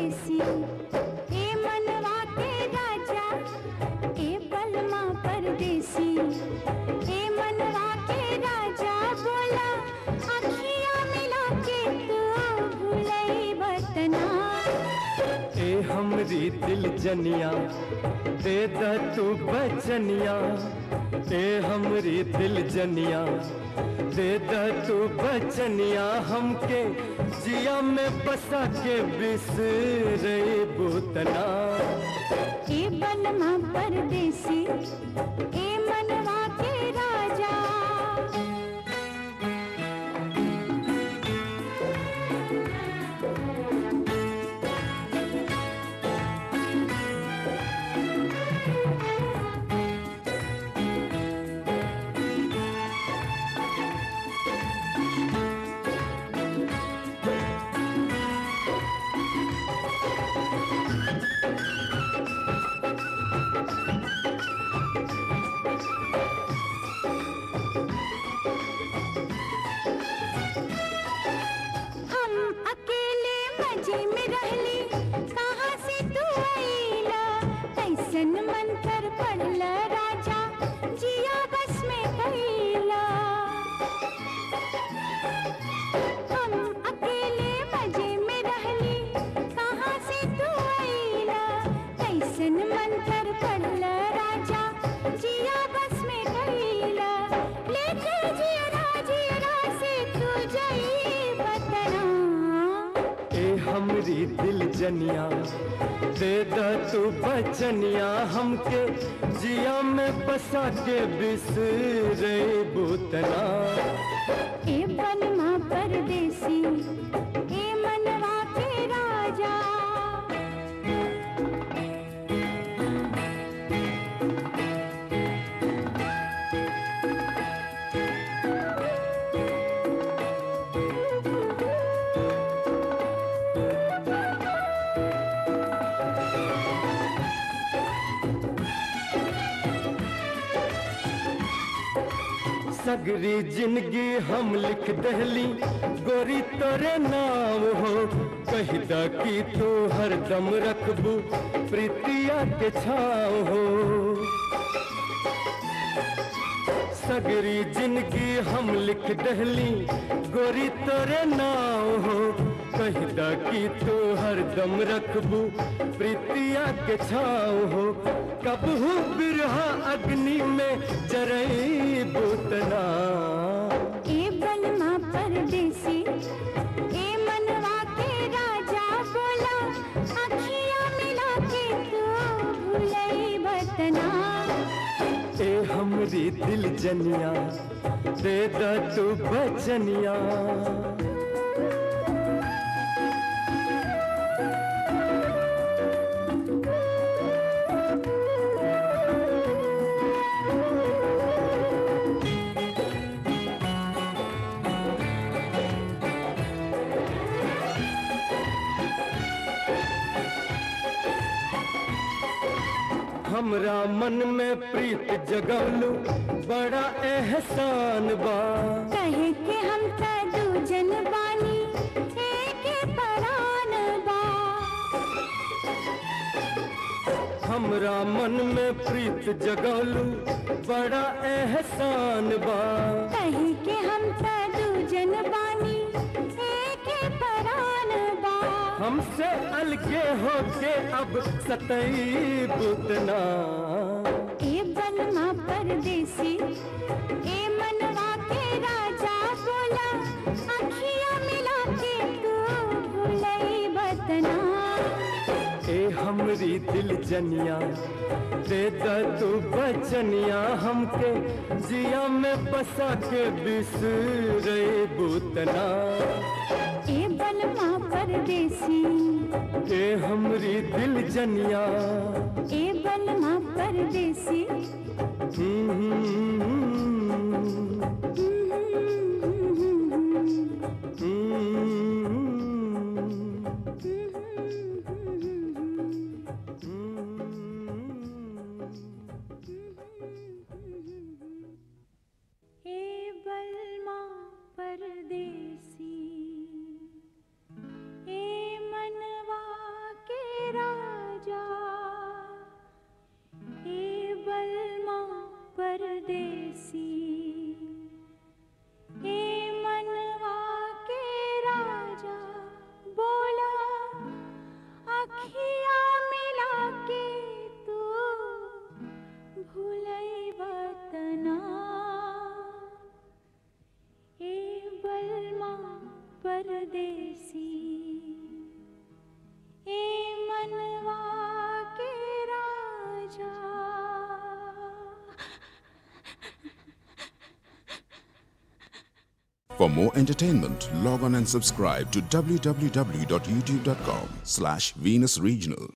परदेसी ए मनवा के राजा ए बलमा परदेसी ए मनवा के राजा बोला अखियां मिला के तू भूलई बतना ए हमरी दिल जनिया दे द तू बचनिया ए हमरी दिल जनिया दे द तू बचनिया हमके जिया में बसा के बिसरे बुतना ए बलमा परदेसी ए मनवा के राजा हम अकेले मजे में रहली कहाँ से तू आईला कैसन मन कर पड़ला राजा जिया बस में कैला हम अकेले मजे में रहली कहाँ से तू आईला कैसन मन कर पड़ला राजा जिया बस में कैला लेके जिया जिया से तू जाई बतना ए हमरी दिल जनिया दे द तू बचनिया हमके जिया में बसा के बिसरे बुतना ए बनमा परदेसी ए मनवा के राजा सगरी जिंदगी हम लिख दहली गोरी तोरे नाम हो कहदा कि तू हरदम रखबू प्रीतिया के छाव हो सगरी जिंदगी हम लिख दहली गोरी तोरे नाव हो कहदा कि तू हरदम रखबू प्रीतिया के छाव हो कबहू बिरहा अग्नि में जरई बुतना ए बनमा परदेसी ए मनवा के राजा बोला अखियां मिला के तू भूलई बतना ए हमरी दिल जनिया दे द तू बचनिया हमरा मन में प्रीत जगवलू बड़ा एहसान बा कहे के हम त दूजन बानी एक परान बा हमरा मन में प्रीत जगवलू बड़ा एहसान बा कहे के हम त दूजन बानी एक परान बा हमसे अलगे होके अब सतई बुतना ए बनमा परदेसी ए मनवा के राजा बोला अखियां मिला के तू भूलई बतना ए हमरी दिल जनिया दे द तू बचनिया हमके जिया में बसा के बिसरे बुतना ए बनमा परदेसी ए हमरी दिल जनिया ए बनमा परदेसी हम्म, हे बलमा परदेसी हे मनवा परदेसी ए मनवा के राजा For more entertainment, log on and subscribe to www.youtube.com slash Venus Regional.